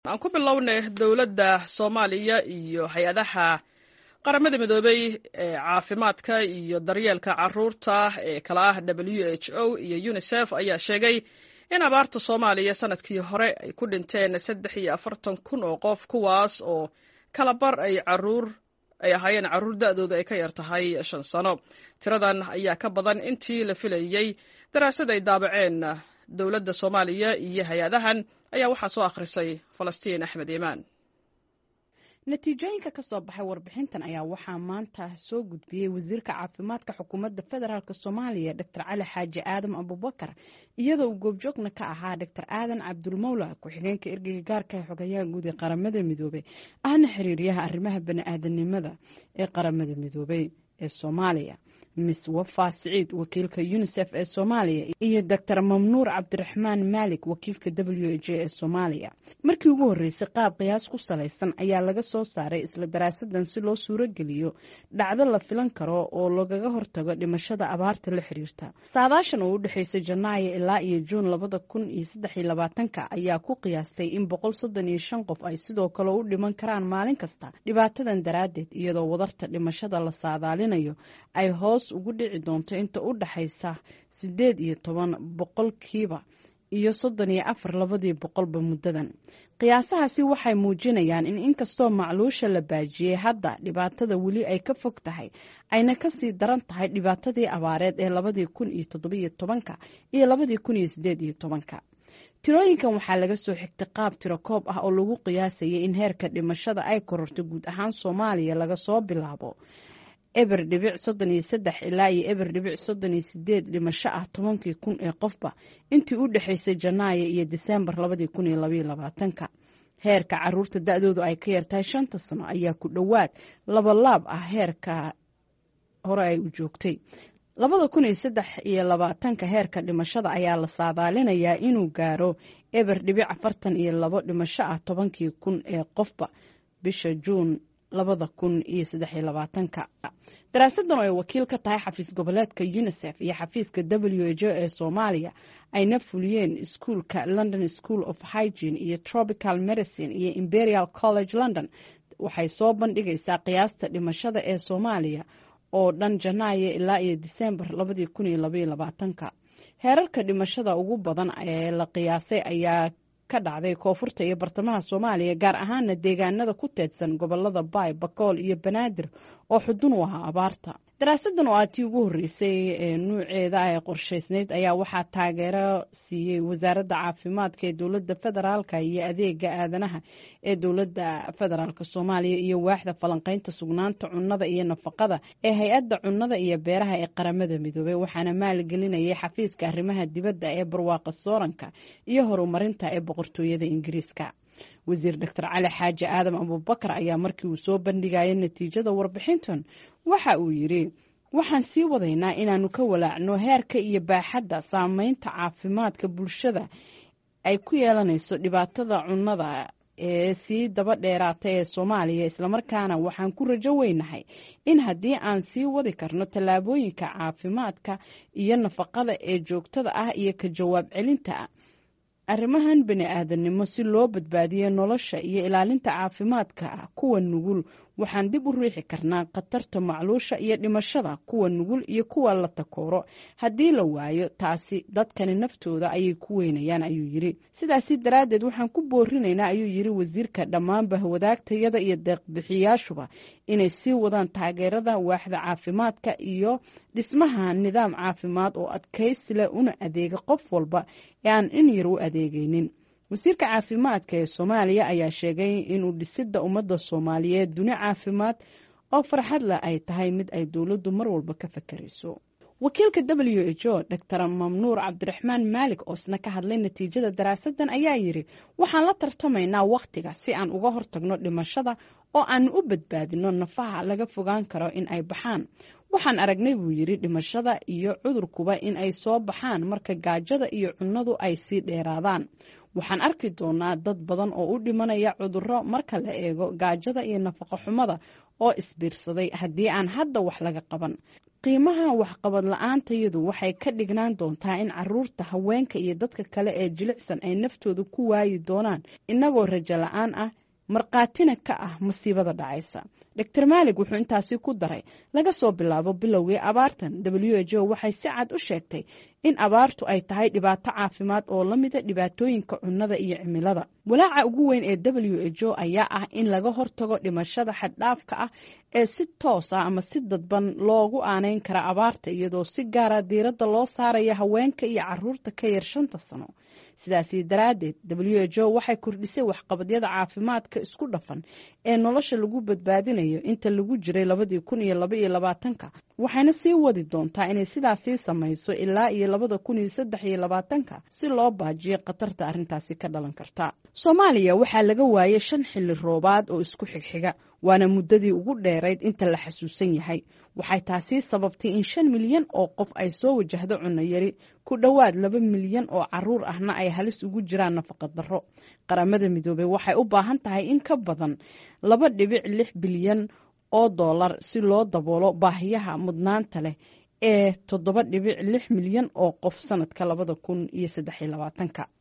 aan ku bilownay dowladda soomaaliya iyo hay-adaha qaramada midoobey ee caafimaadka iyo daryeelka caruurta ee kala ah w h o iyo unisef ayaa sheegay in abaarta soomaaliya sanadkii hore ay ku dhinteen saddex iyo afartan kun oo qof kuwaas oo kala bar ay caruur ay ahaayeen carruur da-dooda ay ka yar tahay shan sano tiradan ayaa ka badan intii la filayey daraasad ay daabaceen dowladda soomaaliya iyo hay-adahan ayaa waxaa soo akhrisay falastiin axmed iimaan natiijooyinka ka soo baxay warbixintan ayaa waxaa maanta soo gudbiyey wasiirka caafimaadka xukuumadda federaalk soomaaliya dor cali xaaji aadam abubakar iyadoo uu goobjoogna ka ahaa dor aadan cabdulmawla ku-xigeenka ergeyga gaarka ee xogayaha guud ee qaramada midoobey ahna xiriiryaha arrimaha bani-aadanimada ee qaramada midoobey ee soomaaliya miss wafa siciid wakiilka unisef ee soomaaliya iyo doctor mamnuur cabdiraxmaan maalik wakiilka w h ee soomaaliya markii ugu horreysay qaab qiyaas ku salaysan ayaa laga soo saaray isla daraasadan si loo suurogeliyo dhacdo la filan karo oo lagaga hortago dhimashada abaarta la xiriirta saadaashan oo u dhexeysay janaayo ilaa iyo juun labada kun iyo saddexiyo labaatanka ayaa ku qiyaastay in boqol soddon iyo shan qof ay sidoo kale u dhiman karaan maalin kasta dhibaatadan daraaddeed iyadoo wadarta dhimashada la saadaalinayo ay hoos ugu dhici doonto inta u dhaxaysa sideed iyo toban boqolkiiba iyo soddon iyo afar labadii boqolba muddadan qiyaasahaasi waxay muujinayaan in inkastoo macluusha la baajiyey hadda dhibaatada weli ay ka fog tahay ayna kasii daran tahay dhibaatadii abaareed ee labadii kun iyo toddobiyo tobanka iyo labadii kun iyo sideed iyo tobanka tirooyinkan waxaa laga soo xigtay qaab tiro koob ah oo lagu qiyaasayay in heerka dhimashada ay kororto guud ahaan soomaaliya laga soo bilaabo eber dhibic soddon iyo saddex ilaa iyo eber dhibic soddon iyo sideed dhimasho ah tobankii kun ee qofba intii u dhexaysay janaayo iyo diseembar labadii kun iyo labaiyo labaatanka heerka caruurta da-doodu ay ka yartahay shanta sano ayaa ku dhowaad labalaab ah heerka hore ay u joogtay labada kun iyo saddex iyo labaatanka heerka dhimashada ayaa la saadaalinayaa inuu gaaro eber dhibic afartan iyo labo dhimasho ah tobankii kun ee qofba bisha juun labada kun iyo saddexiyo labaatanka daraasadan oo ay wakiil ka tahay xafiis goboleedka unisef iyo xafiiska w h o ee soomaaliya ayna fuliyeen iskuolka london school of hygene iyo tropical medicine iyo imperial college london waxay soo bandhigaysaa qiyaasta dhimashada ee soomaaliya oo dhan janaayo ilaa iyo disembar labadii kun iyo labaiyo labaatanka heerarka dhimashada ugu badan ee la qiyaasay ayaa ka dhacday koonfurta iyo bartamaha soomaaliya gaar ahaana deegaanada ku teedsan gobolada baay bakool iyo banaadir oo xudun u ahaa abaarta daraasadan oo aad tii ugu horreysay ee nuuceeda ee qorshaysnayd ayaa waxaa taageero siiyey wasaaradda caafimaadka ee dowladda federaalka iyo adeega aadanaha ee dowladda federaalk soomaaliya iyo waaxda falanqeynta sugnaanta cunnada iyo nafaqada ee hay-adda cunnada iyo beeraha ee qaramada midoobey waxaana maalgelinayay xafiiska arrimaha dibadda ee barwaaqa sooranka iyo horumarinta ee boqortooyada ingiriiska wasiir doctor cali xaaji aadam abubakar ayaa markii uu soo bandhigaya natiijada warbixintan waxa uu yidhi waxaan sii wadaynaa inaanu ka walaacno heerka iyo baaxadda saameynta caafimaadka bulshada ay ku yeelanayso dhibaatada cunnada ee sii daba dheeraata ee soomaaliya islamarkaana waxaan ku rajo weynahay in haddii aan sii wadi karno tallaabooyinka caafimaadka iyo nafaqada ee joogtada ah iyo ka jawaab celinta arrimahan bani aadamnimo si loo badbaadiyo nolosha iyo ilaalinta caafimaadka kuwa nugul waxaan dib u riixi karnaa khatarta macluusha iyo dhimashada kuwa nugul iyo kuwa la takooro haddii la waayo taasi dadkani naftooda ayay ku weynayaan ayuu yiri sidaasi daraaddeed waxaan ku boorinaynaa ayuu yiri wasiirka dhammaanba wadaagtayada iyo deeqbixiyaashuba inay sii wadaan taageerada waaxda caafimaadka iyo dhismaha nidaam caafimaad oo adkaysi leh una adeega qof walba ee aan in yar u adeegaynin wasiirka caafimaadka ee soomaaliya ayaa sheegay inuu dhisidda ummadda soomaaliyeed duni caafimaad oo farxad leh ay tahay mid ay dowladdu mar walba ka fakarayso wakiilka w h o dor mamnuur cabdiraxmaan maalik oo isna ka hadlay natiijada daraasadan ayaa yidhi waxaan la tartamaynaa wakhtiga si aan uga hortagno dhimashada oo aan u badbaadino nafaha laga fogaan karo in ay baxaan waxaan aragnay buu yidhi dhimashada iyo cudurkuba in ay soo baxaan marka gaajada iyo cunnadu ay sii dheeraadaan waxaan arki doonaa dad badan oo u dhimanaya cudurro marka la eego gaajada iyo nafaqo xumada oo isbiirsaday haddii aan hadda wax laga qaban qiimaha waxqabad la-aantayadu waxay ka dhignaan doontaa in caruurta haweenka iyo dadka kale ee jilicsan ay naftooda ku waayi doonaan inagoo rajo la-aan ah markhaatina ka ah masiibada dhacaysa dor maalig wuxuu intaasi ku daray laga soo bilaabo bilowgii abaartan w h o waxay si cad u sheegtay in abaartu ay tahay dhibaato caafimaad oo la mida dhibaatooyinka cunnada iyo cimilada walaaca ugu weyn ee w h o ayaa ah in laga hortago dhimashada xaddhaafka ah ee si toos ah ama si dadban loogu aaneyn kara abaarta iyadoo si gaara diiradda loo saaraya haweenka iyo caruurta ka yar shanta sano sidaasi daraaddeed w h o waxay kordhisay waxqabadyada caafimaadka isku dhafan ee nolosha lagu badbaadinayo inta lagu jiray labadii kun iyo laba iyo labaatanka waxayna sii wadi doontaa inay sidaasii samayso ilaa iyo labada kun iyo saddex iyo labaatanka si loo baajiyo khatarta arrintaasi ka dhalan karta soomaaliya waxaa laga waayay shan xilli roobaad oo isku xigxiga waana muddadii ugu dheerayd inta la xasuusan yahay waxay taasi sababtay in shan milyan oo qof ay soo wajahdo cunno yari ku dhowaad laba milyan oo caruur ahna ay halis ugu jiraan nafaqa darro qaramada midoobey waxay u baahan tahay in ka badan laba dhibic lix bilyan oo dollar si loo daboolo baahiyaha mudnaanta leh ee toddoba dhibic lix milyan oo qof sanadka labada kun iyo saddex iyo labaatanka